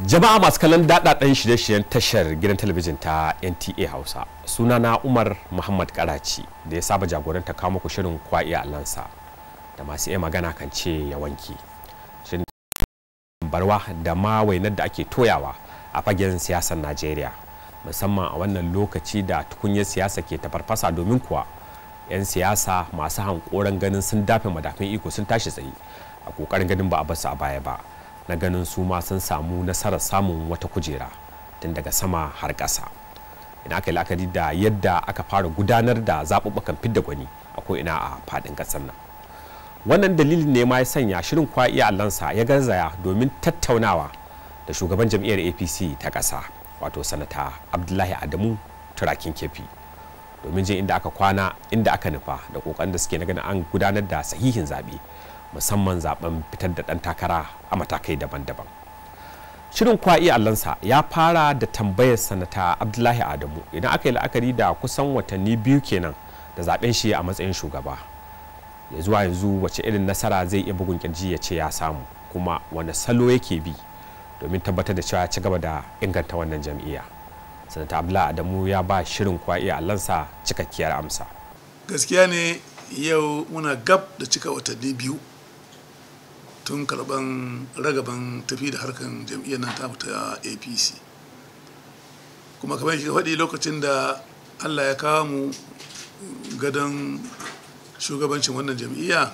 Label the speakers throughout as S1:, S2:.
S1: jama'a masu kallon daɗaɗɗen shirye-shiryen tashar gidan talabijin ta nta hausa sunana umar muhammad karaci da ya saba jagoranta kawo muku shirin kwa'i lansa da masu iya magana kan ce ya wanki shirin barwa da ma wainar da ake toyawa a fagen siyasar najeriya musamman a wannan lokaci da tukunyar siyasa ke tafarfasa domin kuwa 'yan siyasa masu hankoran ganin sun dafe madafin iko sun tashi tsaye a kokarin ganin ba a basu a baya ba na ganin su ma sun samu nasarar samun wata kujera tun daga sama har ƙasa ina aka yi la'akari da yadda aka fara gudanar da zaɓuɓɓukan fidda gwani a ko'ina a faɗin ƙasar nan wannan dalilin ne ma ya sanya shirin kwa'iya allansa ya garzaya domin tattaunawa da shugaban jam'iyyar apc ta ƙasa wato sanata abdullahi adamu turakin kefi domin jin inda aka kwana inda aka nufa da kokarin da suke na ganin an gudanar da sahihin zaɓe musamman zaben fitar da ɗan takara a matakai daban-daban shirin kwa'i allansa ya fara da tambayar sanata abdullahi adamu idan aka yi la'akari da kusan watanni biyu kenan da zaben shi a matsayin shugaba ya zuwa yanzu wace irin nasara zai iya bugun kirji ya ce ya samu kuma wani salo yake bi domin tabbatar da cewa ya ci gaba da inganta wannan jam'iyya sanata abdullahi adamu ya ba shirin kwa'i allansa cikakkiyar amsa
S2: gaskiya ne yau muna gab da cika watanni biyu tun karban ragaban tafi da harkan jam'iyyar nan ta ta apc kuma kamar shi faɗi lokacin da allah ya kawo mu gadon shugabancin wannan jam'iyya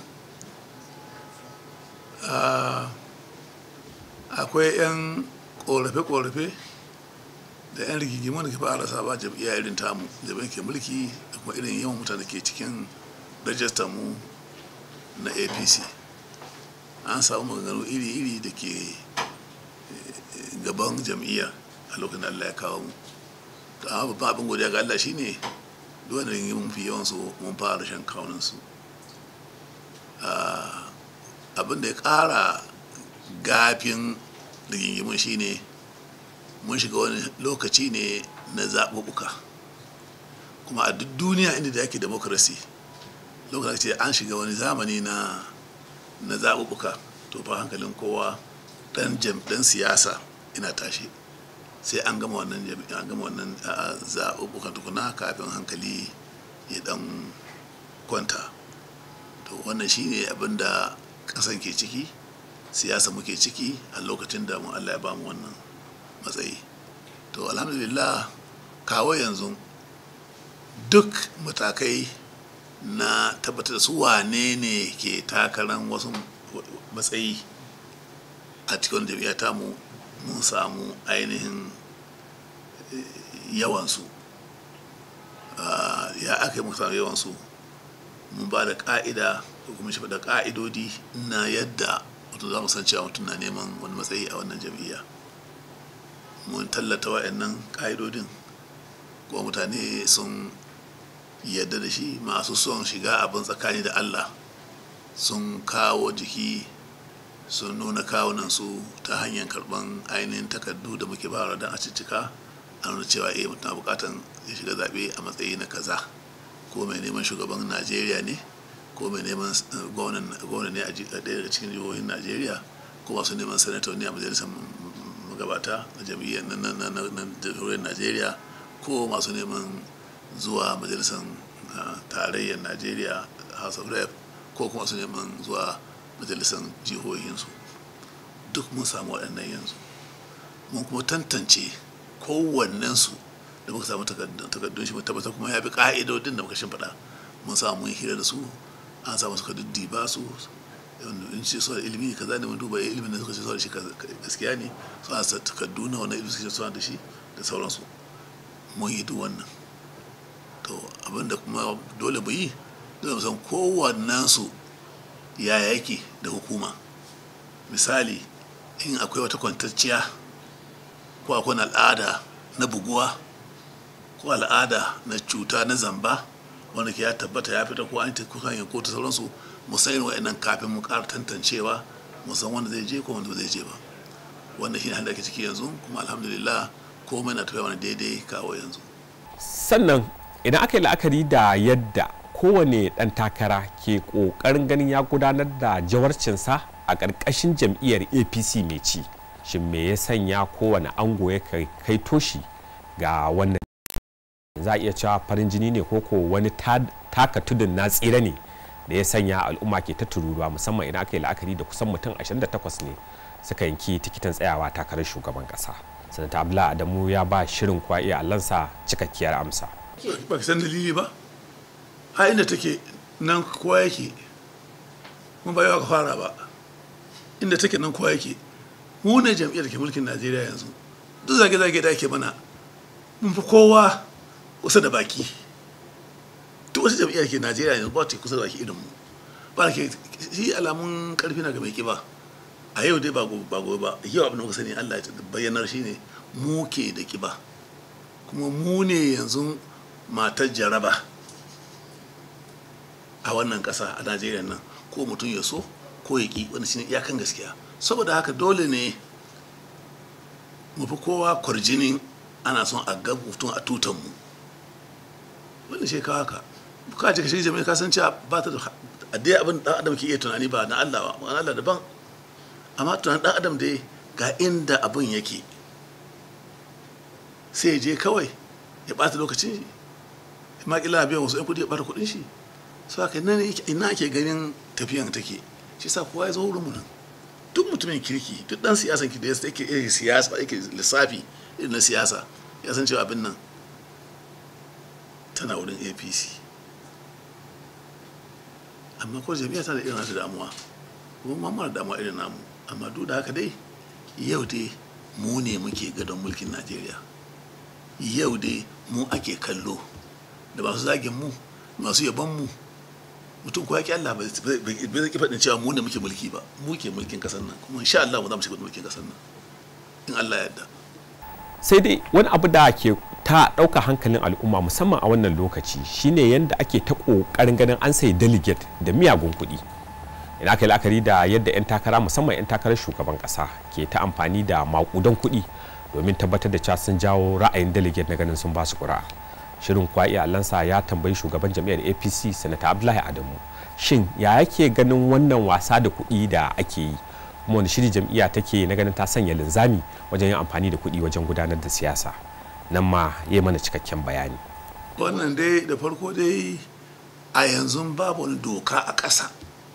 S2: akwai 'yan ƙorafe-ƙorafe da 'yan rigigimu da ke fara saba jam'iyya irin tamu jam'iyyar ke mulki da kuma irin yawan mutane ke cikin rajistar mu na apc an samu maganganu iri-iri da ke gaban jam'iyya a lokacin da allah ya kawo mu to amma babban abin godiya ga allah shine duk wanda yin mun fi yawan su mun fara shan kawunan su abin da ya kara gafin rigingimun shine mun shiga wani lokaci ne na zaɓuɓɓuka kuma a duk duniya inda da ake demokrasi lokacin an shiga wani zamani na na zaɓuɓɓuka to fa hankalin kowa ɗan ɗan siyasa ina tashi sai an gama wannan an gama wannan zaɓuɓɓukan tukuna kafin hankali ya ɗan kwanta to wannan shine abin da ƙasan ke ciki siyasa muke ciki a lokacin da mu Allah ya ba mu wannan matsayi to alhamdulillah kawo yanzu duk matakai na tabbatar da su wane ne ke takarar wasu matsayi a cikin jami'a ta mu mun samu ainihin yawansu ya aka yi mun samu yawansu mun ba da ka'ida ko kuma shi da ka'idodi na yadda wato za mu san cewa mutum na neman wani matsayi a wannan jam'iyya mun tallata wa'annan ka'idodin ko mutane sun yadda da shi masu son shiga abin tsakani da allah sun kawo jiki sun nuna kawunan su ta hanyar karban ainihin takardu da muke bara don a cicika a nuna cewa eh mutum bukatan ya shiga zaɓe a matsayi na kaza ko mai neman shugaban najeriya ne ko mai neman gwamna ne a ɗaya daga cikin jihohin najeriya ko masu neman sanator ne a majalisar magabata na jam'iyyar na jihohin najeriya ko masu neman zuwa majalisar tarayyar najeriya house of rep ko kuma su neman zuwa majalisar jihohinsu duk mun samu waɗannan yanzu mun kuma tantance kowannensu da muka samu takardun shi tabbatar kuma ya bi ƙa'idodin da muka shimfiɗa mun samu mun hira da su an samu suka duddiba su in ce suna ilimi kaza ne mun duba ilimin da suka ce suna da shi gaskiya ne suna da takardu na wani ilimin suka ce suna da shi da sauransu mun yi duk wannan to abinda kuma dole mu yi dole mu san kowannensu ya yake da hukuma misali in akwai wata kwantacciya ko akwai al'ada na buguwa ko al'ada na cuta na zamba wanda ke ya tabbata ya fita ko an ta kusa hanyar kotu sauransu mu san irin wa'annan kafin mu ƙara tantancewa mu san wanda zai je ko wanda zai je ba wannan shine handa ake ciki yanzu kuma alhamdulillah komai na tafiya wani daidai kawo yanzu
S1: sannan idan aka yi la'akari da yadda kowane ɗan takara ke ƙoƙarin ganin ya gudanar da jawarcinsa a ƙarƙashin jam'iyyar apc mai ci shin me ya sanya kowane ango ya kai toshi ga wannan za a iya cewa farin jini ne ko ko wani taka tudun na tsira ne da ya sanya al'umma ke ta tururuwa musamman idan aka yi la'akari da kusan mutum 28 ne suka yanki tikitin tsayawa takarar shugaban kasa sanata abdullahi adamu ya ba shirin kwa iya allansa cikakkiyar amsa
S2: ba ka san dalili ba a inda take nan kowa yake mun ba yawa ka fara ba inda take nan kowa yake mu ne jam'iyyar ke mulkin najeriya yanzu duk zage-zage da ake mana mun fi kowa kusa da baki duk wata jam'iyyar ke najeriya yanzu ba ta kusa da baki irin mu ba ke shi alamun karfi na ga mai kiba a yau dai ba gobe ba gobe ba yau abin da muka sani allah ya bayyanar shi ne mu ke da kiba kuma mu ne yanzu matar jaraba a wannan ƙasa a najeriya nan ko mutum ya so ko ya ƙi wani shine iyakan gaskiya saboda haka dole ne mu fi kowa kwarjinin ana son a ga mutum a tutan mu wani shi kawo haka ka ji kashi jami'a ka san cewa ba ta da addai abin dan adam ke iya tunani ba na Allah ba na Allah daban amma tunanin dan adam dai ga inda abin yake sai ya je kawai ya bata lokacin shi ma kila biyan wasu yan kudi ya bata kudin shi so haka ina ake ganin tafiyan take shi sa kowa ya zo wurin mu nan duk mutumin kirki duk dan siyasan ki da ya yake irin siyasa yake lissafi irin na siyasa ya san cewa abin nan tana wurin apc amma ko jami'a tana da irin nata damuwa kuma ma mara damuwa irin namu amma duk da haka dai yau dai mu ne muke gadon mulkin najeriya yau dai mu ake kallo da masu zagin mu masu yaban mu mutum kuwa ki Allah bai zai faɗin cewa mu ne muke mulki ba mu ke mulkin kasar nan kuma insha Allah mu za mu shiga mulkin kasar nan in Allah ya yarda
S1: sai dai wani abu da ke ta ɗauka hankalin al'umma musamman a wannan lokaci shine yadda ake ta ƙoƙarin ganin an sayi delegate da miyagun kuɗi ina aka yi la'akari da yadda 'yan takara musamman 'yan takarar shugaban ƙasa ke ta amfani da maƙudan kuɗi domin tabbatar da cewa sun jawo ra'ayin delegate na ganin sun ba su ƙura shirin kwa iyalansa ya tambayi shugaban jam'iyyar apc sanata abdullahi adamu shin ya yake ganin wannan wasa da kuɗi da ake yi kuma wani shiri jam'iyya take na ganin ta sanya linzami wajen yin amfani da kuɗi wajen gudanar da siyasa nan ma ya mana cikakken bayani
S2: wannan dai da farko dai a yanzu babu wani doka a ƙasa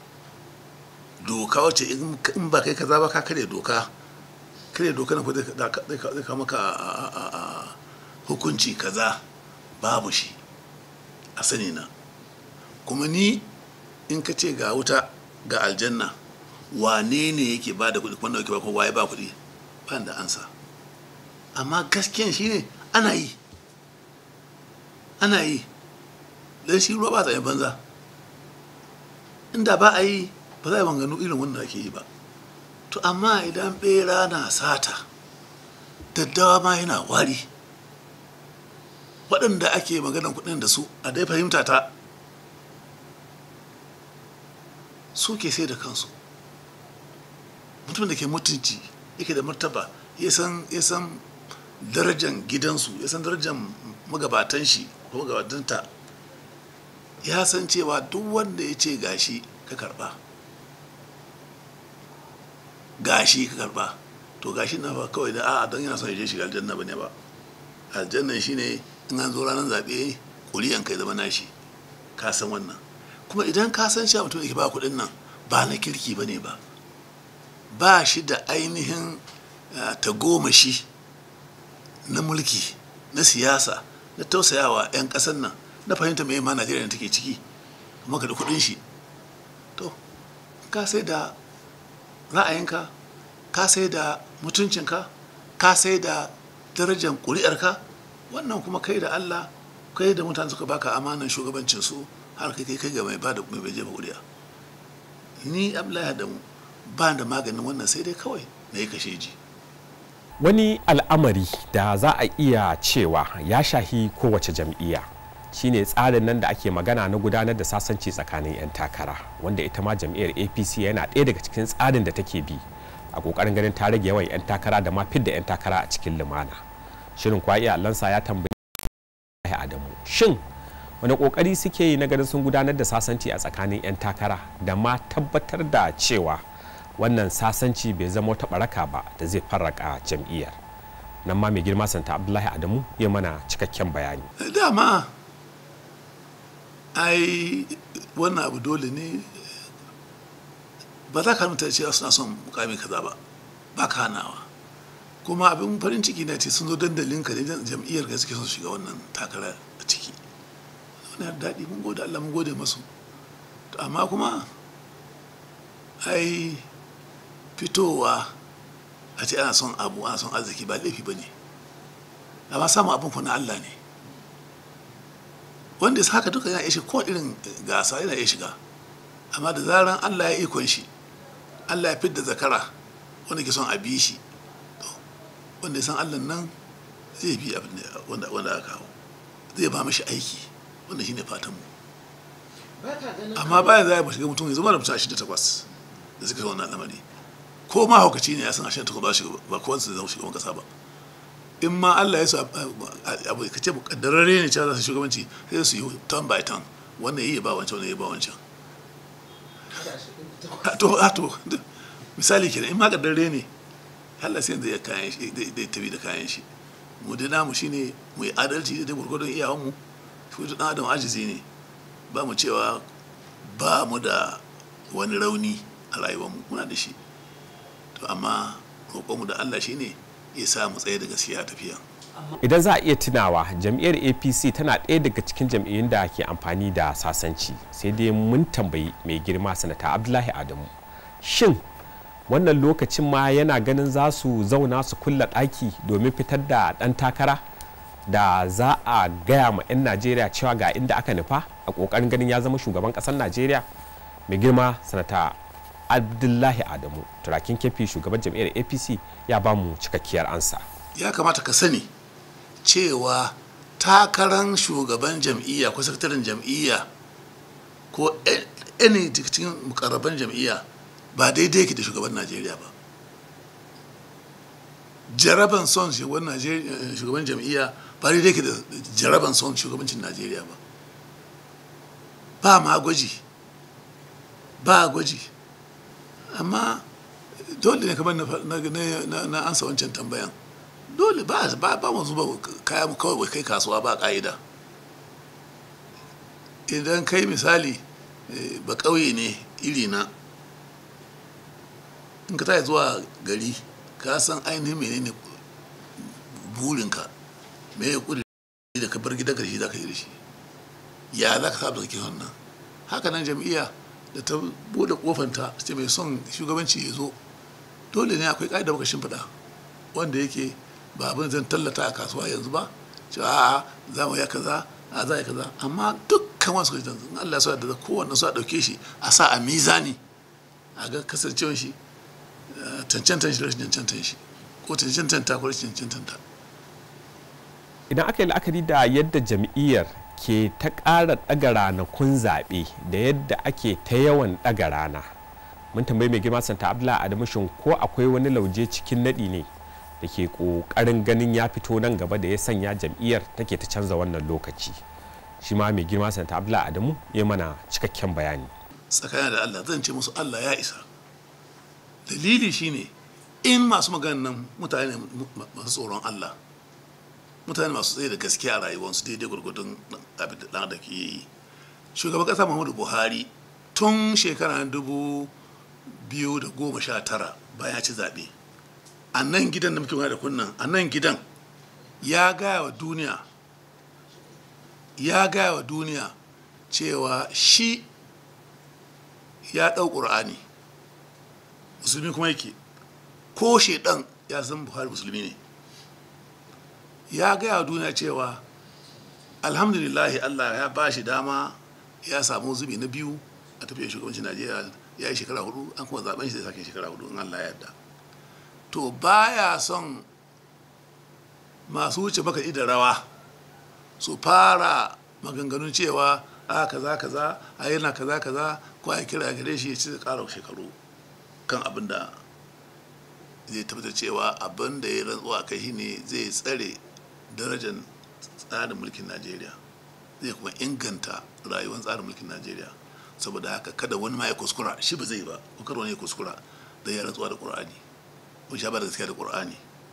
S2: doka wacce in ba kai kaza ba ka karya doka karya doka na zai kama ka hukunci kaza babu shi a sani na kuma ni in ka ce ga wuta ga aljanna wane ne yake ba da kuɗi wanda yake ba ko waye ba kuɗi ba da ansa amma gaskiyan shi ne ana yi ana yi don shi ruwa ba ta banza inda ba a yi ba za a yi manganu irin wanda ake yi ba to amma idan bera na sata daddawa ma yana wari waɗanda ake maganan kuɗin da su a dai fahimta ta su ke sai da kansu mutum da ke mutunci yake da martaba ya san darajan gidansu ya san darajan magabatan shi ko magabatanta ya san cewa duk wanda ya ce gashi ka karba gashi ka karba to gashi na ba kawai da a'a don yana son ya je shiga aljanna bane ba aljanna shine in an zo ranar zaɓe ƙuri'an kai zama nashi ka san wannan kuma idan ka san cewa mutum da ke ba kuɗin nan ba na kirki bane ba ba shi da ainihin tagomashi na mulki na siyasa na tausayawa 'yan ƙasar nan na fahimta mai ma najeriya da take ciki kuma ka da kuɗin shi to ka sai da ra'ayinka ka sai da mutuncinka ka sai da darajar ƙuri'arka wannan kuma kai da allah kai da mutane suka baka amanan shugabancin su har kai kai ga mai ba da mai jefa ƙuri'a ni abdullahi adamu ba da maganin wannan sai dai kawai na yi kashe ji
S1: wani al'amari da za a iya cewa ya shahi kowace jam'iyya shine tsarin nan da ake magana na gudanar da sasanci tsakanin 'yan takara wanda ita ma jam'iyyar apc yana ɗaya daga cikin tsarin da take bi a ƙoƙarin ganin ta rage yawan 'yan takara da ma fidda 'yan takara a cikin lumana shirin kwa iya allansa ya tambayi adamu shin wani ƙoƙari suke yi na ganin sun gudanar da sasanci a tsakanin 'yan takara da ma tabbatar da cewa wannan sasanci bai zama wata baraka ba da zai farraka jam'iyyar nan ma mai girma santa abdullahi adamu ya mana cikakken bayani
S2: dama ai wannan abu dole ne ba za ka mutane cewa suna son mukami kaza ba ba ka hanawa kuma abin farin ciki na ce sun zo dandalin ka ne jam'iyyar ka suke son shiga wannan takara a ciki wani daɗi mun gode Allah mun gode masu amma kuma ai fitowa a ce ana son abu ana son arziki ba laifi ba ne amma samun abin ku na Allah ne wanda ya haka duka yana iya ko irin gasa yana iya shiga amma da zaran Allah ya ikon shi Allah ya fidda zakara wanda ke son a bi shi wanda ya san Allah nan zai bi abin wanda wanda aka kawo zai ba mashi aiki wanda shine fatan mu amma bayan za a shiga mutum ya zama da mutum ashirin da takwas da suka wannan al'amari ko ma haukaci ne ya san ashirin takwas ba shiga ba kowanne zai zama shugaban kasa ba in ma Allah ya su abu ka ce kaddararre ne cewa za su shugabanci sai su yi turn by turn wannan yi ba wancan wannan yi ba wancan to a to misali kenan in ma kaddararre ne Allah sai zai kayan shi zai tafi da kayan shi mu da namu shine mu yi adalci da gurgurdon iyawan mu shi da adam ajizi ne ba mu cewa ba mu da wani rauni a rayuwar mu muna da shi to amma roƙonmu da Allah shine ya sa mu tsaye da gaskiya tafiya
S1: idan za a iya tunawa jam'iyyar apc tana ɗaya daga cikin jam'iyyun da ke amfani da sasanci sai dai mun tambayi mai girma sanata abdullahi adamu shin wannan lokacin ma yana ganin za su zauna su kulla ɗaki domin fitar da ɗan takara da za a gaya ma 'yan najeriya cewa ga inda aka nufa a ƙoƙarin ganin ya zama shugaban ƙasar najeriya mai girma sanata abdullahi adamu turakin kefi shugaban jam'iyyar apc ya ba mu cikakkiyar ansa
S2: ya kamata ka sani cewa takarar shugaban jam'iyya ko sakataren jam'iyya ko any cikin mukarraban jam'iyya ba daidai yake da shugaban najeriya ba jaraban son shugaban jam'iyya ba daidai yake da jaraban son shugabancin najeriya ba ba ma gwaji ba gwaji amma dole ne kamar na ansa wancan tambayan dole ba ba ba mu zuba kaya mu kawai kai kasuwa ba ka'ida idan kai misali ba ƙauye ne iri na in ka tayi zuwa gari ka san ainihin menene burinka me ya kudi da ka bar gidan karshe za ka yi da shi ya za ka saba kake wannan haka nan jam'iyya da ta bude kofanta ce mai son shugabanci ya zo dole ne akwai ƙa'ida baka shimfiɗa wanda yake ba abin zan tallata a kasuwa yanzu ba cewa a'a za mu ya kaza a za ya kaza amma dukkan wasu kaji in Allah ya da kowanne su a ɗauke shi a sa a mizani a ga kasancewar shi cancantan shi rashin cancantan shi ko cancantan ta ko rashin cancantan ta
S1: idan aka yi la'akari da yadda jam'iyyar ke ta ƙara ɗaga ranakun zaɓe da yadda ake ta yawan ɗaga rana mun tambayi mai girma santa abdullahi adamu shin ko akwai wani lauje cikin naɗi ne da ke ƙoƙarin ganin ya fito nan gaba da ya sanya jam'iyyar take ta canza wannan lokaci shi ma mai girma santa abdullahi adamu ya mana cikakken bayani
S2: tsakanin da allah zan ce musu allah ya isa dalili shine in masu maganan nan mutane masu tsoron allah mutane masu tsaye da gaskiya a rayuwarsu daidai gwargwadon abin da ɗan da ke yi shugaban ƙasa muhammadu buhari tun shekara dubu biyu da goma sha tara bayan ci zaɓe a nan gidan da muke wani da kunnan a nan gidan ya gaya wa duniya ya gaya wa duniya cewa shi ya ɗau ƙur'ani musulmi kuma yake ko shaidan ya san buhari musulmi ne ya gaya wa duniya cewa alhamdulillahi allah ya ba shi dama ya samu zubi na biyu a tafiyar shugabancin najeriya ya yi shekara hudu an kuma zaben shi zai sake shekara hudu in allah ya yarda to baya son masu wuce baka da rawa su fara maganganun cewa a kaza kaza a yana kaza kaza ko a kira gare shi ya ci kara shekaru kan abin da zai tabbatar cewa abin da ya rantsuwa kai shine zai tsare darajar tsarin mulkin najeriya zai kuma inganta rayuwar tsarin mulkin najeriya saboda haka kada wani ma ya kuskura shi ba zai ba ko kada wani ya kuskura da ya rantsuwa da ƙur'ani ko sha ba da gaskiya da ƙur'ani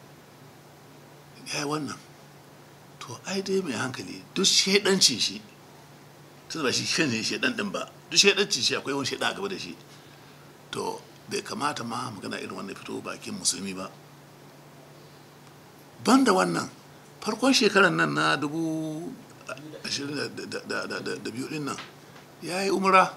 S2: ya yi wannan to ai dai mai hankali duk shaidancin shi tun ba shi kan shi shaidan din ba duk shaidancin shi akwai wani shaidan a gaba da shi to bai kamata ma magana irin wannan fito bakin musulmi ba ban da wannan farkon shekarar nan na dubu ashirin da biyu din nan ya yi umra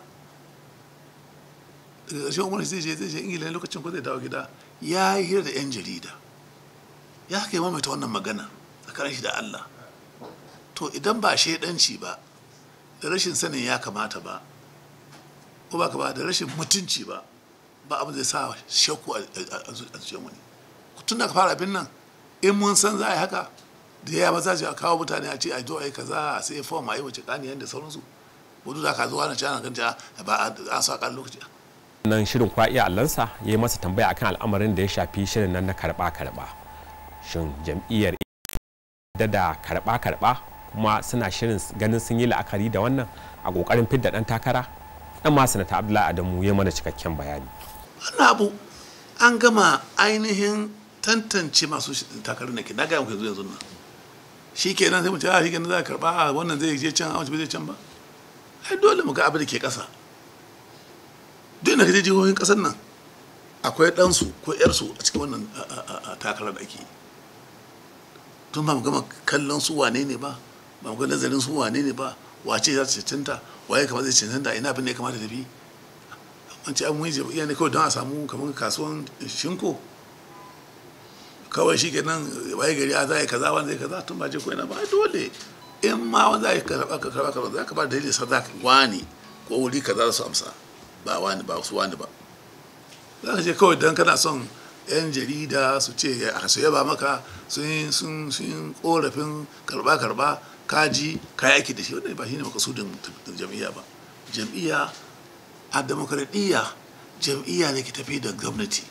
S2: daga ƙarshen umar zai je zai je ingila lokacin ko zai dawo gida ya yi hira da 'yan jarida ya kai mamaita wannan magana tsakanin shi da allah to idan ba shaidanci ba da rashin sanin ya kamata ba ko ba ka ba da rashin mutunci ba ba abin zai sa shakku a zuciyar wani tun da ka fara abin nan in mun san za a yi haka da ya maza a kawo mutane a ce a zo a yi kaza a sai fom a yi wace kaniyan da sauransu wadu da ka zuwa na cana kan ba a sa kan lokaci
S1: nan shirin kwa iya allansa ya yi masa tambaya akan al'amarin da ya shafi shirin nan na karba karba shin jam'iyyar da da karba karba kuma suna shirin ganin sun yi la'akari da wannan a kokarin fidda dan takara dan ma sanata abdullahi adamu ya mana cikakken bayani
S2: wannan abu an gama ainihin tantance masu takarar da ke na gaya muku yanzu nan shi kenan sai mu ce a shi kenan za a karba wannan zai je can a wancan zai can ba ai dole mu ga abin da ke kasa duk da kaje jihohin kasar nan akwai ɗansu ko ƴarsu a cikin wannan takarar da ake tun ba mu gama kallon su wane ne ba ba mu ga nazarin su wane ne ba wace za ta cancanta waye kamar zai cancanta ina abin da ya kamata tafi an ce an mun jam'iyya ne kawai don a samu kamar kasuwan shinko kawai shi ke nan waye gari a za a yi kaza wanda zai kaza tun ba je ko ina ba dole in ma wanda za a yi karɓa ka karɓa karɓa za ka ba da dalilin sa za ka wani ko wuri kaza su amsa ba wani ba su wani ba za ka ce kawai don kana son yan jarida su ce a su yaba maka sun sun sun korafin karba karba kaji kayi aiki da shi wannan ba shine makasudin jam'iyya ba jam'iyya a demokradiyya jam'iyya ne ke tafi da gwamnati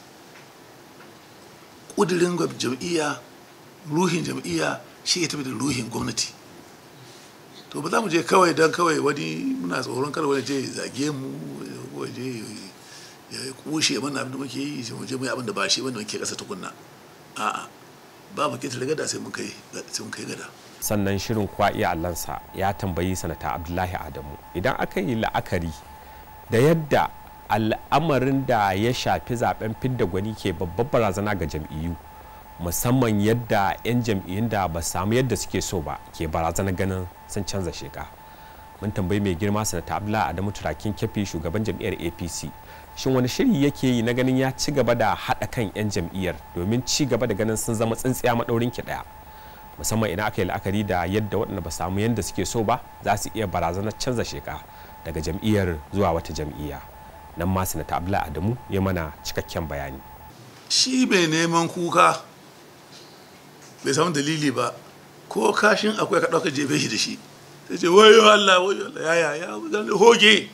S2: ƙudurin jam'iyya ruhin jam'iyya shi ke tafi da ruhin gwamnati to ba za mu je kawai don kawai wani muna tsoron kar wani je zage mu waje ya kushe mana abin da muke yi sai mu je mu yi abin da ba shi wanda muke kasa tukunna a'a ba mu ketare gada sai mun kai sai mun kai gada
S1: sannan shirin kwa iya allansa ya tambayi sanata abdullahi adamu idan aka yi la'akari da yadda al'amarin da ya shafi zaben fidda gwani ke babbar barazana ga jam'iyyu musamman yadda 'yan jam'iyyun da ba samu yadda suke so ba ke barazana ganin sun canza sheka mun tambayi mai girma sanata abdullahi adamu turakin kefi shugaban jam'iyyar apc shin wani shiri yake yi na ganin ya ci gaba da haɗa kan 'yan jam'iyyar domin ci gaba da ganin sun zama tsintsiya maɗaurin ki ɗaya musamman idan aka yi la'akari da yadda waɗanda ba samu yadda suke so ba za su iya barazanar canza sheka daga jam'iyyar zuwa wata jam'iyya nan ma sanata abdullahi adamu ya mana cikakken bayani
S2: shi mai neman kuka bai samu dalili ba ko kashin akwai ka ɗauka jefe shi da shi sai ce wayo Allah wayo Allah ya ya ya zan hoge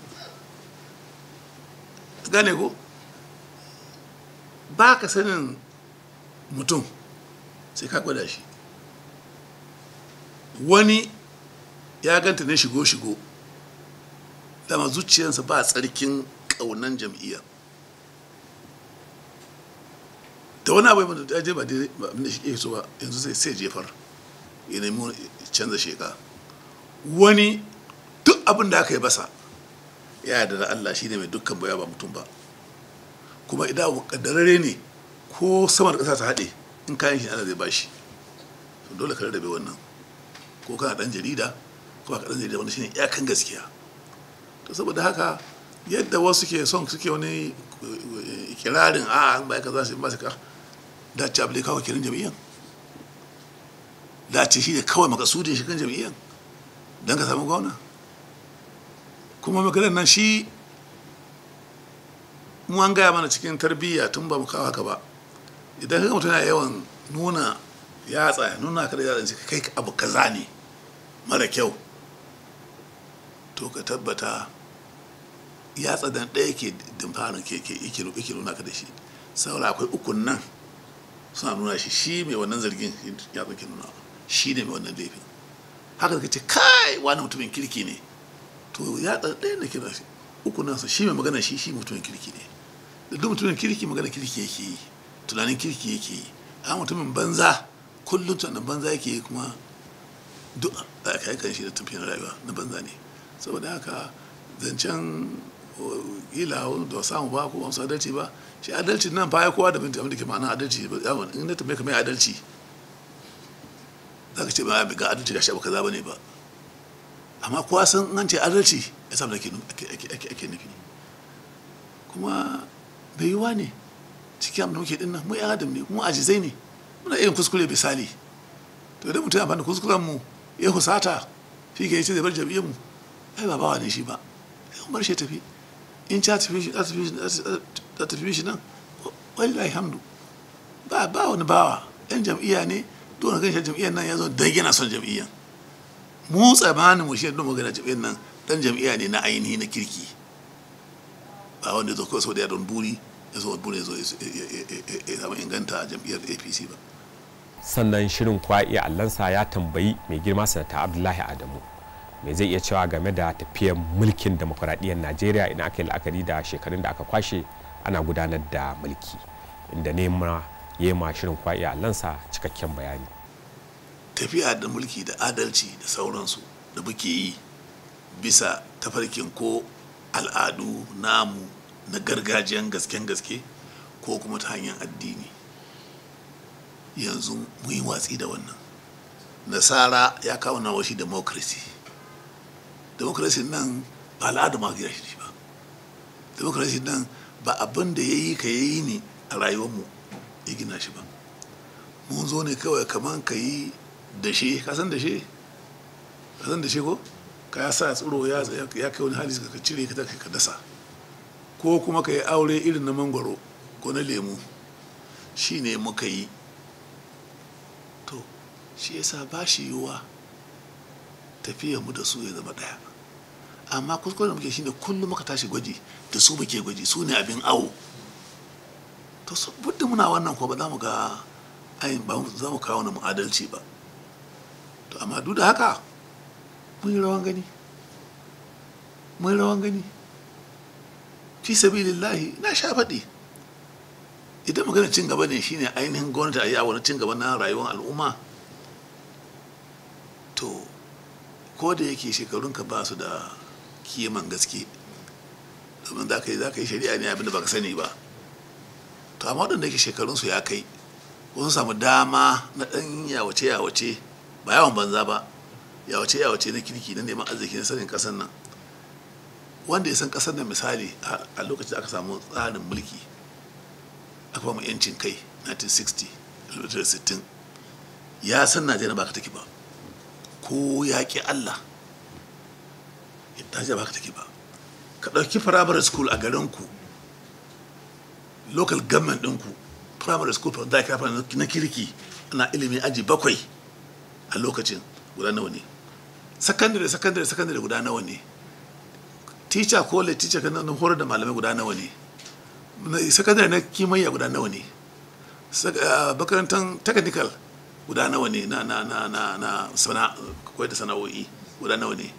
S2: gane ko ba ka sanin mutum sai ka gwada shi wani ya ganta ne shigo-shigo dama zuciyarsa ba tsarkin ƙaunan jam'iyyar da wani abu da ya je ba da shi so ba yanzu sai sai jefar ya nemi canza sheka wani duk abin da aka yi basa ya yarda da Allah shine mai dukkan baya ba mutum ba kuma idan kaddarare ne ko sama da ƙasa ta haɗe in kayan shi Allah zai bashi to dole ka rarrabe wannan ko kana dan jarida ko ba ka dan jarida wanda shine iyakan gaskiya to saboda haka yadda wasu ke son suke wani kirarin a an bai ka za su yi masu ka dace abu da kawo kirin jam'iyyan dace shi ne kawai makasudin shi kan jam'iyyan don ka samu gwamna kuma maganar nan shi mu an gaya mana cikin tarbiyya tun ba mu kawo haka ba idan ka mutum yana yawan nuna yatsa nuna ka da yatsa kai abu kaza ne mara kyau to ka tabbata yatsa dan ɗaya ke dimfarin ke ke nuna ka da shi saboda akwai ukun nan suna nuna shi shi mai wannan zargin ya ke nuna shi ne mai wannan laifin haka da ce kai wani mutumin kirki ne to ya ɗaya da kira shi uku nan shi mai magana shi shi mutumin kirki ne da duk mutumin kirki magana kirki yake yi tunanin kirki yake yi a mutumin banza kullum tunanin banza yake yi kuma duk a kai kan shi da tafiyar rayuwa na banza ne saboda haka zancen ila da samu ba ko wasu adalci ba shi adalci nan baya kowa da binta abin da ke ma'ana adalci yawon in na tambaye ka mai adalci za ka ce ba ga adalci ga shabu kaza ba ne ba amma kowa san an ce adalci ya samu da ake nufi kuma bai yiwa ne cikin abin da muke dinnan mu yan adam ne mu ajizai ne muna yin kuskure misali to idan mutum ya bani kuskuren mu ya husata shi ke ce zai bar jam'iyyar mu ai ba bawa ne shi ba sai bar shi tafi in ta tafi shi ta tafi shi nan wallahi hamdu ba ba wani bawa yan jam'iyya ne dole kan shi jam'iyyar nan ya zo dan yana son jam'iyyar mu tsamanin mu shi don magana jam'iyyar nan dan jam'iyya ne na ainihi na kirki ba wanda zo kawai sau da don buri ya zo buri ya zo ya zama inganta jam'iyyar apc ba
S1: sannan shirin kwa'i allansa ya tambayi mai girma sanata abdullahi adamu mai zai iya cewa game da tafiyar mulkin demokuraɗiyyar najeriya ina aka yi la'akari da shekarun da aka kwashe ana gudanar da mulki inda nema ya ma shirin kwa'i allansa cikakken bayani
S2: tafiya da mulki da adalci da sauransu da muke yi bisa tafarkin ko al'adu namu na gargajiyan gasken gaske ko kuma ta hanyar addini yanzu mu yi watsi da wannan nasara ya kawo na washi democracy democracy nan ba al'adu ma gina shi ba democracy nan ba abin da ya yi ka yi ne a rayuwarmu ya gina shi ba mun zo ne kawai kamar ka yi dashe ka san dashe ka san dashe ko ka ya sa tsiro ya kai wani hali ka cire ka ka dasa ko kuma ka yi aure irin na mangwaro ko na lemu shi ne muka yi to shi yasa ba shi yiwuwa tafiyar mu da su ya zama ɗaya amma kuskuren da muke shine kullum muka tashi gwaji da su muke gwaji su ne abin awo to budda muna wannan ko ba za mu ga ayin ba za mu kawo na mu adalci ba to amma duk da haka mun yi rawan gani mun yi rawan gani fi sabilillahi na sha faɗi idan magana cin gaba ne shine ainihin gwamnati a yi wani cin gaba na rayuwar al'umma to ko da yake shekarunka ba su da kiman gaske domin za ka yi za ka yi shari'a ne abinda ba ka sani ba to amma waɗanda yake shekarunsu ya kai wasu samu dama na ɗan yawace yawace ba yawan banza ba yawace yawace na kirki na neman arziki na sanin ƙasar nan wanda ya san ƙasar nan misali a lokacin da aka samu tsarin mulki aka ba mu yancin kai 1960 1960 ya san najeriya ba ka take ba ko ya ƙi allah najeriya ba ka take ba ka ɗauki primary school a garinku local government ɗinku primary school da ka na kirki ana ilimin aji bakwai a lokacin guda nawa ne secondary secondary secondary guda nawa ne teacher college teacher kan nan horar da malamai guda nawa ne secondary na kimiyya guda nawa ne makarantar technical guda nawa ne na na na na na sana koyar da sana'o'i guda nawa ne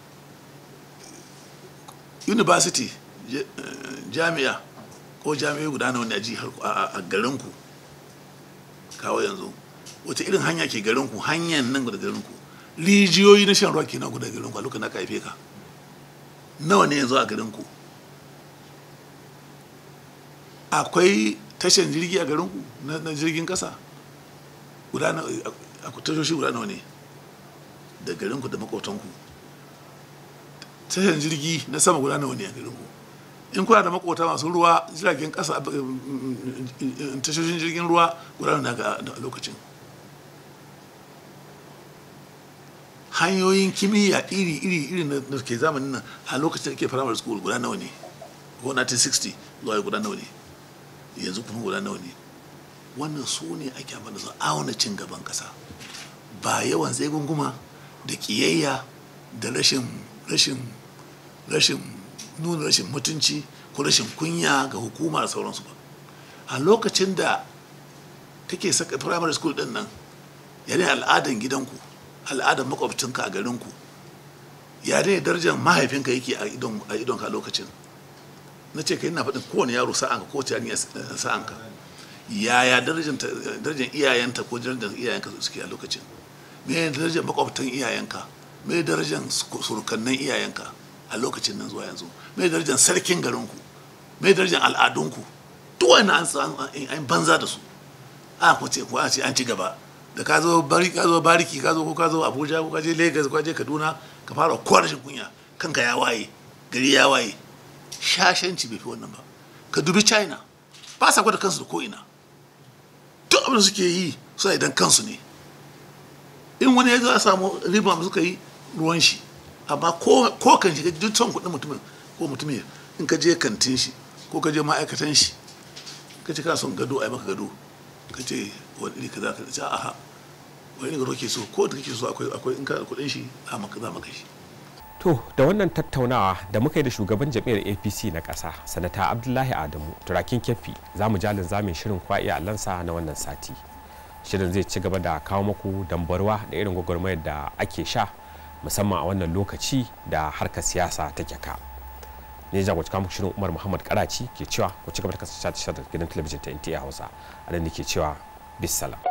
S2: university jami'a ko jami'ai guda nawa ne a ji a garinku kawo yanzu wata irin hanya ke garinku hanyar nan guda garinku rijiyoyi na shan ruwa ke nan guda garinku a lokacin da aka haife ka nawa ne yanzu a garinku akwai tashan jirgi a garinku na jirgin kasa guda na tashoshi guda nawa ne da garinku da makotanku tashan jirgi na sama guda nawa ne a garinku in kuna da makota masu ruwa jiragen kasa tashoshin jirgin ruwa guda nawa a lokacin hanyoyin kimiyya iri iri iri na ke zamanin nan a lokacin da ke primary school guda nawa ne ko 1960 zuwa guda nawa ne yanzu kuma guda nawa ne wannan su ne ake amfani da su auna cin gaban kasa ba yawan sai gunguma da kiyayya da rashin rashin rashin nuna rashin mutunci ko rashin kunya ga hukuma da sauransu ba a lokacin da kake saka primary school din nan yare al'adan gidanku al'adan makwabcinka a garinku yare darajar mahaifinka yake a idon ka lokacin na ce kai na faɗin kowane yaro sa'anka ko wace yarinya sa'anka yaya darajar iyayenta ko darajar iyayenka suke a lokacin me darajar makwabtan iyayenka me darajar surukannan iyayenka a lokacin nan zuwa yanzu me darajar sarkin garinku me darajar al'adunku duk wani an banza da su a ko ce ko a ce an ci gaba da ka zo bari ka zo bariki ka zo ko ka zo abuja ko ka je lagos ko ka je kaduna ka fara kowa rashin kunya kanka ya waye gari ya waye shashanci bai fi wannan ba ka dubi china ba sa gwada kansu da ko'ina duk abin da suke yi suna idan kansu ne in wani ya zo a samu riba suka yi ruwan shi amma ko kan shi duk son kuɗin mutumin ko mutumin in ka je kantin shi ko ka je ma'aikatan shi ka ce kana son gado a yi maka gado ka ce wani iri ka za ka ce aha wani gado ke so ko da kake so akwai akwai in ka kuɗin shi za maka za maka shi
S1: to da wannan tattaunawa da muka yi da shugaban jam'iyyar apc na ƙasa sanata abdullahi adamu turakin kefi za mu jalin zamin shirin kwa'i allansa na wannan sati shirin zai ci gaba da kawo muku dambarwa da irin gwagwarmayar da ake sha musamman a wannan lokaci da harkar siyasa take ka ne jagoci kawo shirin umar muhammad karaci ke cewa ku ci gaba da kasance da gidan talabijin ta nta hausa a nan ke cewa bisalam